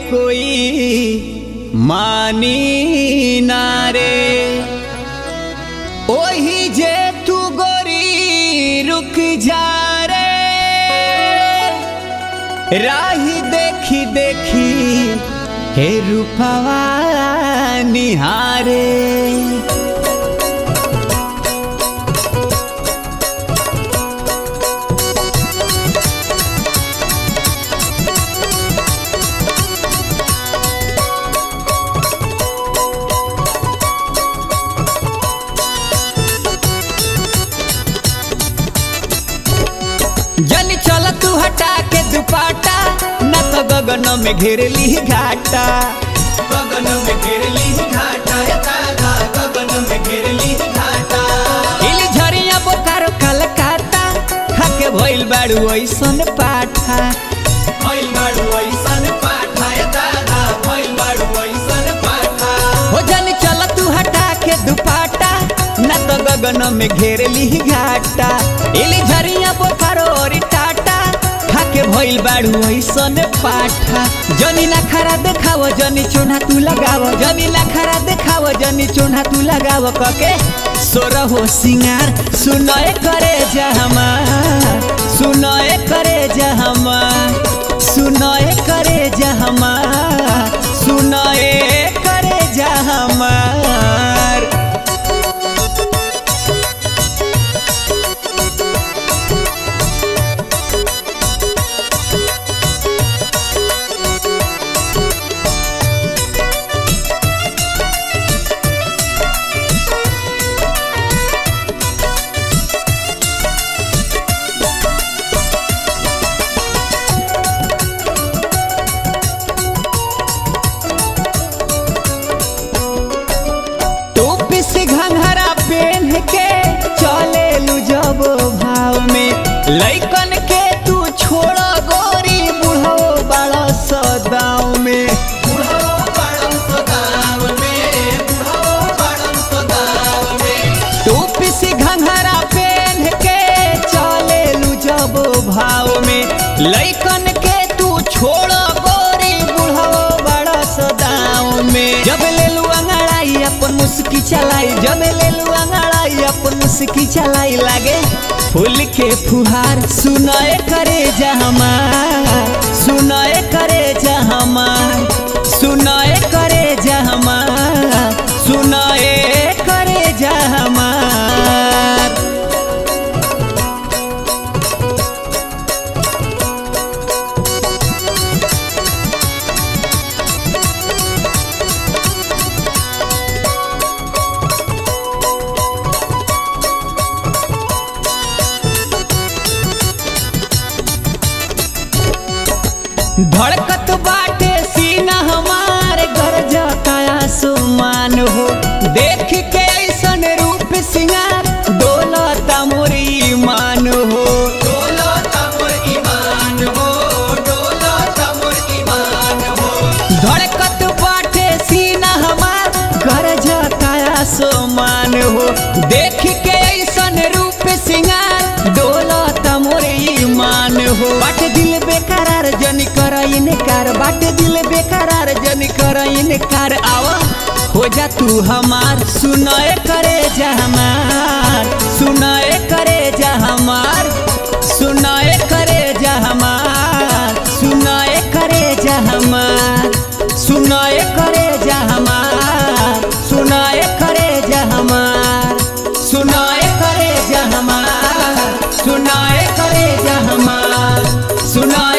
कोई मानी ना रे ओही जे तू गोरी रुक जा रे राही देखी देखी हे रूपवा निहारे जन चल तू हटा के दुपाटा न तो गगन में घेर ली घाटा गगन में घेर ली घाटा दादा गगन में घेर ली घाटा इली झरिया बोकारो कलकाता खाके भइल बाड़ू ऐसन पाठा भइल बाड़ू ऐसन पाठा दादा भइल बाड़ू ऐसन पाठा हो जन चल तू हटा के दुपाटा न तो गगन में घेर ली घाटा इली झरिया बोकारो और टाटा खाके भइल बाड़ू ऐसन पाठा जनी ना खरा देखाव जनी चोना तू लगाव जनी ना खरा देखाव जनी चोना तू लगाव कके सोर हो सिंगार सुनए करे जा हमार सुनए करे जा हमार सुनए करे जा हमार सुनए करे जा हमार टोपी से घंघरा पहन के चले लू जब भाव में लइकन के तू छोड़ गोरी बुढ़ो बड़ा सदाव में बुढ़ो बड़म सदाव में बुढ़ो बड़म सदाव में टोपी से घंघरा पहन के चले लू जब भाव में लइकन के तू छोड़ गोरी बुढ़ो बड़ा सदाव में जब ले लू अंगड़ाई अपन मुस्की चलाई जब ले लू अंगड़ाई अपन मुस्की चलाई लागे फूल के फुहार सुनाए करे जा हमार सुनाए करे जा हमार सुनाए करे जा हमार सुनाए करे जा हमार धड़कत बाटे सीना हमार गरजता आसमान हो देख के ऐसन रूप सिंगार डोलता मोर ईमान हो डोलो तमोर ईमान हो डोलो तमोर ईमान हो धड़कत बाटे सीना हमार गरजता आसमान हो देख के ऐसन रूप सिंगार डोलता मोर ईमान हो बाटे दिल बेकरार जनी कर इनकार बाटे दिल बेकरार जनी कर इनकार आवा हो जा तू हमार सुनाए करे जा हमार सुनाए करे जा हमार सुनाए करे जा हमार सुनाए करे जा हमार सुनाए करे जा हमार सुनाए करे जा हमार सुनाए करे जा हमार सुनाए करे जा हमार सुनाए